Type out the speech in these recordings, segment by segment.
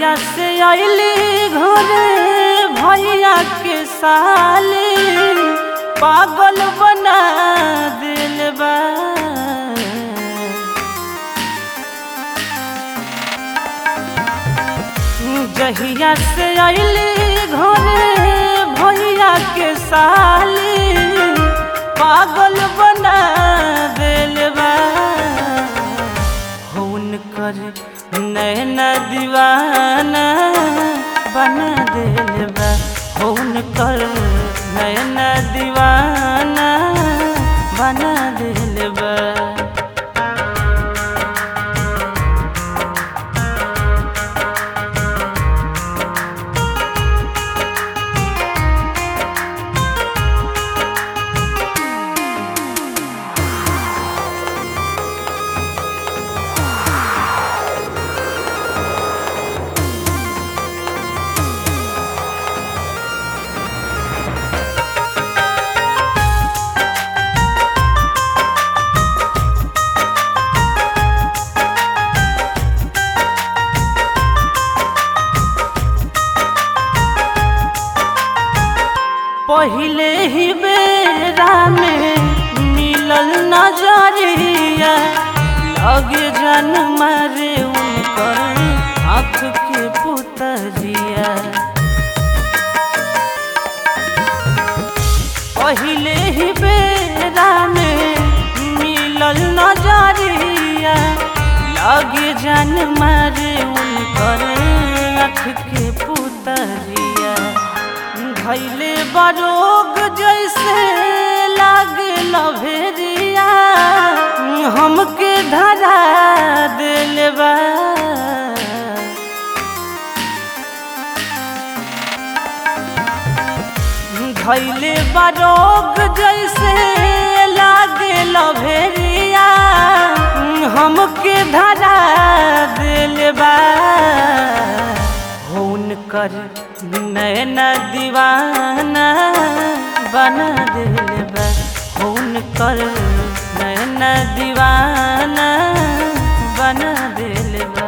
जहिया से अली घरे भैया के साली पागल बना दिल बा जहिया से अली घरे भैया के साली पागल बना दिल बा हुनकर नैना दीवाना बना दिल बा हुनकर नैना दीवाना बना दिल बा पहिले ही बेरा में मिलल नजरिया लगे जन मारे उनकर आँख के पुतरिया पहिले ही बेरा में मिलल नजरिया लगे जन मारे उनकर आँख के पुतरिया भैले बरोग जैसे लागे लभेरिया हमके धरा दिल बा भैले बरोग जैसे लागे लभेरिया हमके धरा दिल बा हुनकर नैना दीवाना बना दिल बा हुनकर नैना दीवाना बना दिल बा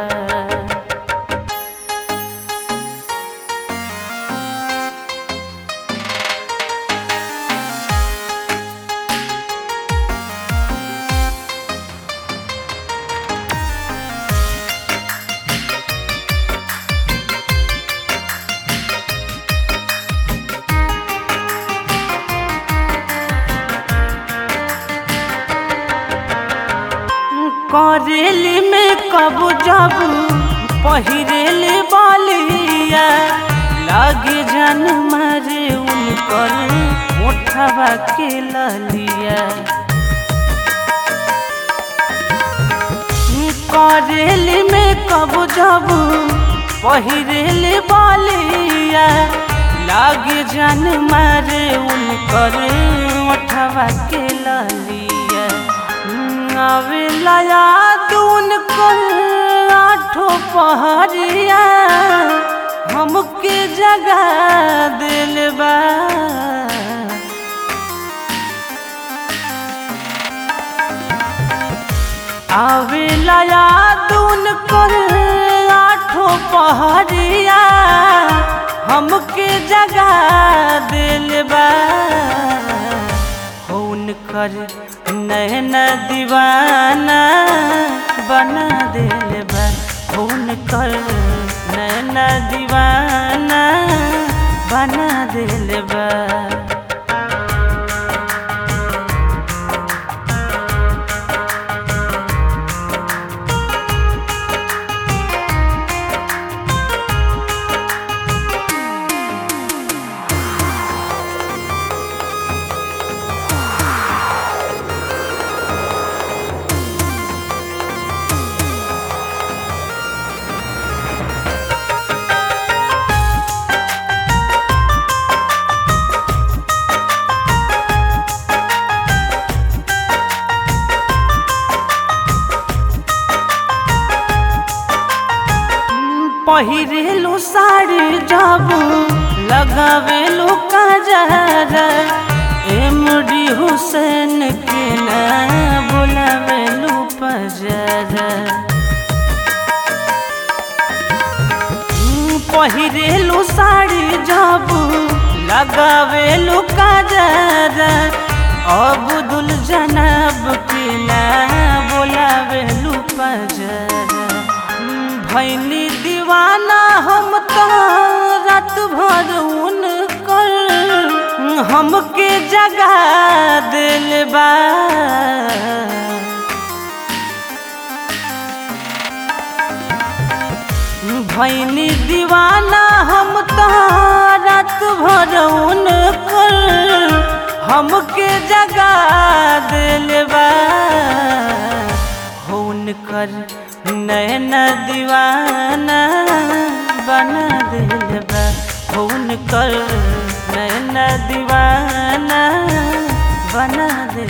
करेली में कब जब पहिरेली बालिया लागे जन मारे उनकर मोठवा के ललिया करेली में कब जब पहिरेली बालिया लागे जन मारे उनकर मोठवा के ललिया आवेला याद उनकर आठो पहरिया हमके जगा दिल बा आवेला याद उनकर आठो पहरिया हमके जगा दिल बा हुनकर नैना दीवाना बना दिल बा हुनकर नैना दीवाना बना दिल बा पहिरेलू साड़ी जब लगावेलू कजरा एमडी हुसैन के ना बुलावेलू पजरा पहिरेलू साड़ी जब लगावेलू काजर अब्दुल जनब के ना बोलावेलू पजर भैनी दीवाना हम तो रात भर उनकर हमके जगा दिल बा भैनी दीवाना हम तो रात भर उनकर हमके जगा दिल बा उनकर नैन दीवाना बना दिल बा उनकर नैन दीवाना बना दिल